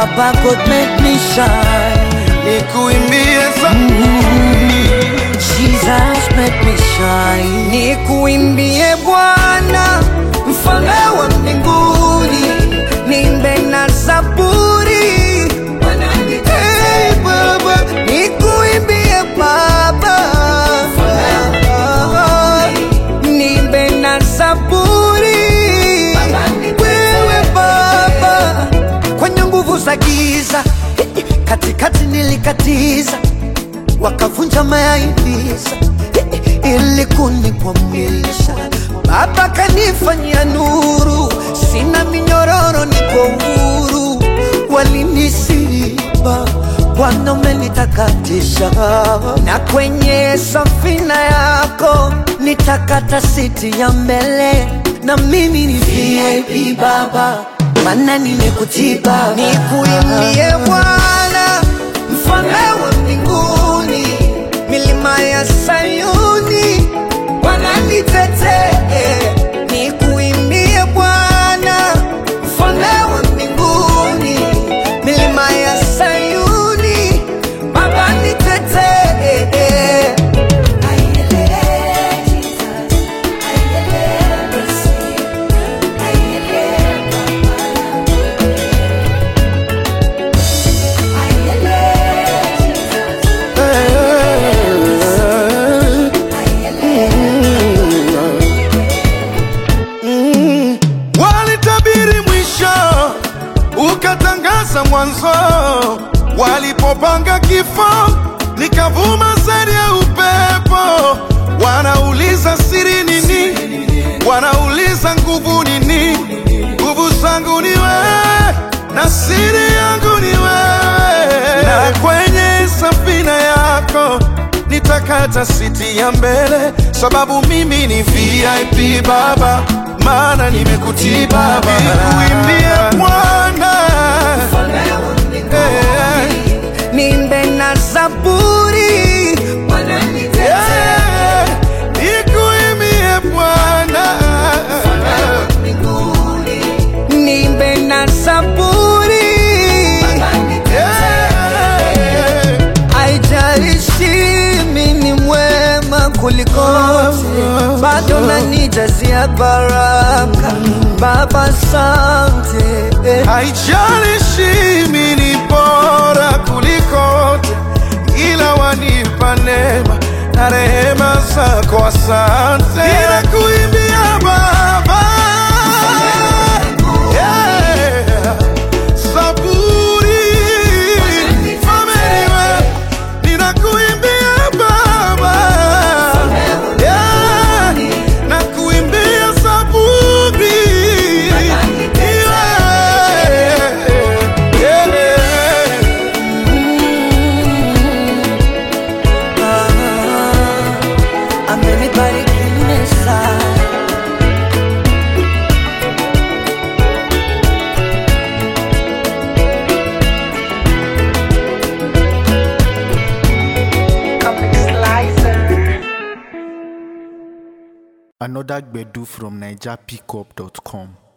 Baba God make me shine. nikuimbie zaburi Jesus make me shine. Nikuimbie Bwana, mfalme wa mbinguni, nimbe na zaburi. Hey, Baba, nikuimbie Baba, nimbe na zaburi. Wewe Baba, kwenye nguvu za giza, katikati nilikatiza wakavunja mayaibiza ili kunikwamisha. Baba kanifanyia nuru, sina minyororo, niko huru. Walinisiba, Bwana umenitakatisha, na kwenye safina yako nitakata siti ya mbele, na mimi ni VIP Baba, maana nimekutiba. Nikuimbie Bwana, mfalme wa mbinguni, milima ya Sayuni wananitetee. Nikuimbie Bwana, mfalme wa mbinguni, milima ya Sayuni Baba nitetee. walitabiri mwisho ukatangaza mwanzo walipopanga kifo nikavuma sari ya upepo wanauliza siri nini wanauliza nguvu nini nguvu zangu ni wewe na siri yangu ni wewe na kwenye safina yako nitakata siti ya mbele sababu mimi ni VIP baba maana nimekutii baba nikuimbie Bwana Eh, Nimbe na zaburi eh, nikuimbie Bwana nimbe na zaburi Eh, Haijalishi mimi ni mwema kuliko wote, bado nanijazia baraka. Baba, asante. haijalishi mimi ni bora kuliko wote, ila wanipa neema na rehema zako, asante. Ninakuimbia Baba, yeah. Zaburi, Familia, ninakuimbia Baba, yeah. Nakuimbia Zaburi, yeah. Yeah. Ah, amenibariki mesa Another Gbedu from NigerPickup.com.